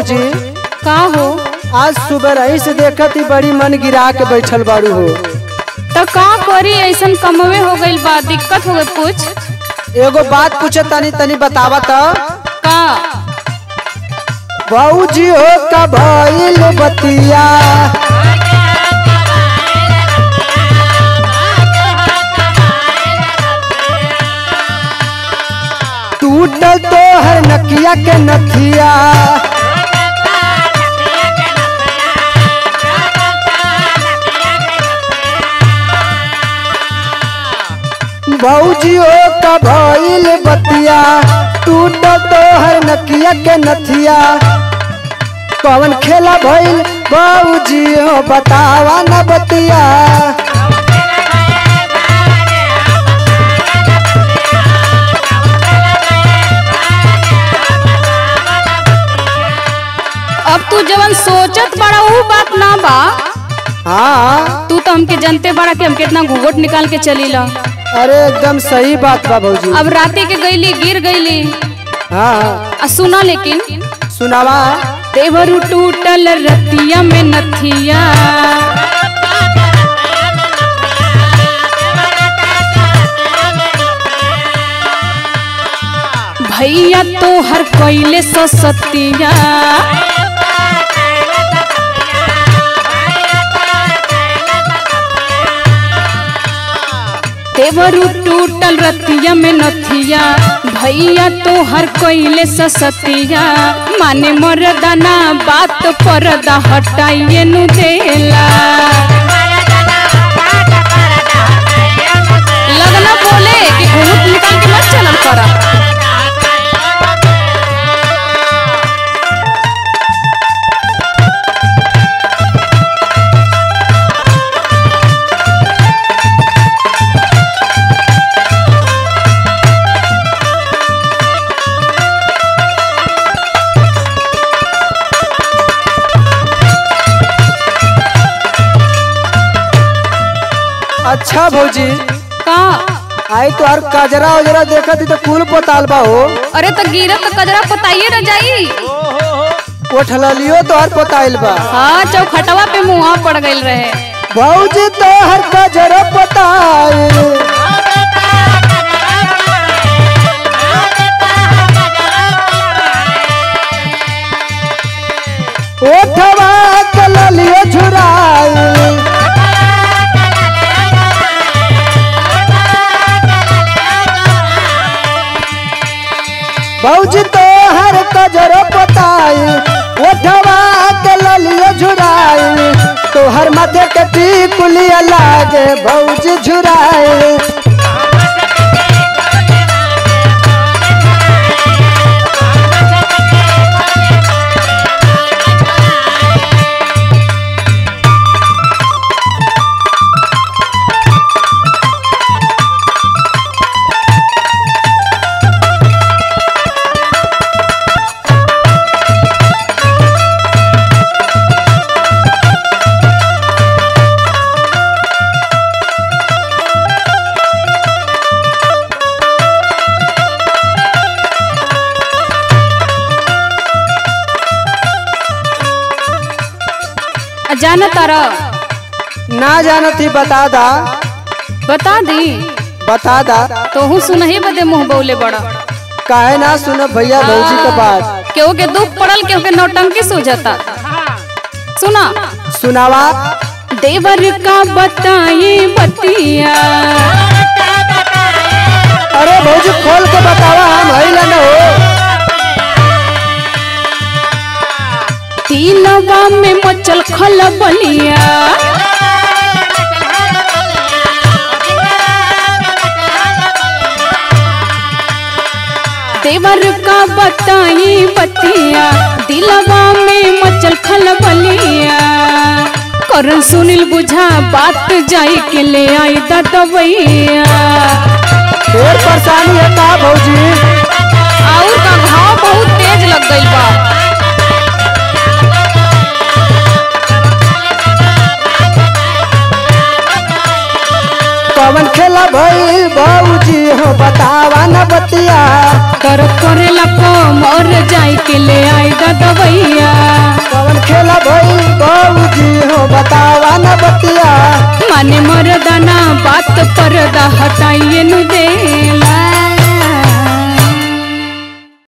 भौजी का हो आज सुबह रही से देखत ही बड़ी मन गिरा के बैठल बाड़ू हो तो का करी ऐसन कमवे हो गइल बा दिक्कत हो गई कुछ एगो बात पूछे तनी तनी बतावा तो का भौजी हो का भइल बतिया टूटल तो हर नकिया के नथिया भौजी हो का भइल बतिया टूटल तो हर नकिया के नथिया कौन खेला भइल भौजी हो बतावा न बतिया अब तू जवन सोचत बड़ा वो बात ना बा हाँ तू तो हमके जानते बड़ा कि हम कितना घूंघट निकाल के चली ला अरे एकदम सही बात बा भौजी अब राती के गईली गिर गईली हाँ आ सुना लेकिन सुनावा देवरू टूटल रतिया में नथिया भैया तो हर कोयले सो सतिया देवरू टूटल रतिया में नथिया भैया तो हर कोयले ससतिया माने मरदाना बात परदा हटाइए नु देला लगना बोले कि घूंघट निकाल के मत चलल करा अच्छा भौजी का आई तो हर कजरा उजरा देखत ही तो कुल पोताल बा हो अरे तो गिरत तो कजरा पताइए न जाई कोठलियो तो हर पोताइल बा हाँ चौखटवा पे मुँह पड़ गइल रहे भौजी तो हर कजरा पोताइल ओठवा कललियो झुराइल भौजी तो हर कजर पोताई ओठवा के ललियो झुराई तो हर माथे के टिकुलिया लागे भौजी झुराई आ जाना तारा ना जानत ही बता दा बता दी बता दा तोहू सुनही बदे मुंह बौले बड़ा काहे ना सुन भैया भौजी के बात केहू के दुख पड़ल केहू के नौटंकी सूझता सुना सुनावा देवर का बताई बतिया अरे भौजी खोल के बतावा हम हईला न हो तीनवा में मचल खलबलिया देवर का बताई बतिया दिलवा में मचल खलबलिया करन सुनील बुझा बात जाई के ले आई दतवैया ढेर परेशानी है का भौजी और का घाव बहुत तेज लग गइल बा कवन खेला भई भौजी हो बतावा न बतिया कर करेला को मर जाई के ले आई दवैया कवन खेला भइल बाबूजी हो बतावा न बतिया माने मरदाना बात पर्दा हटाइए नु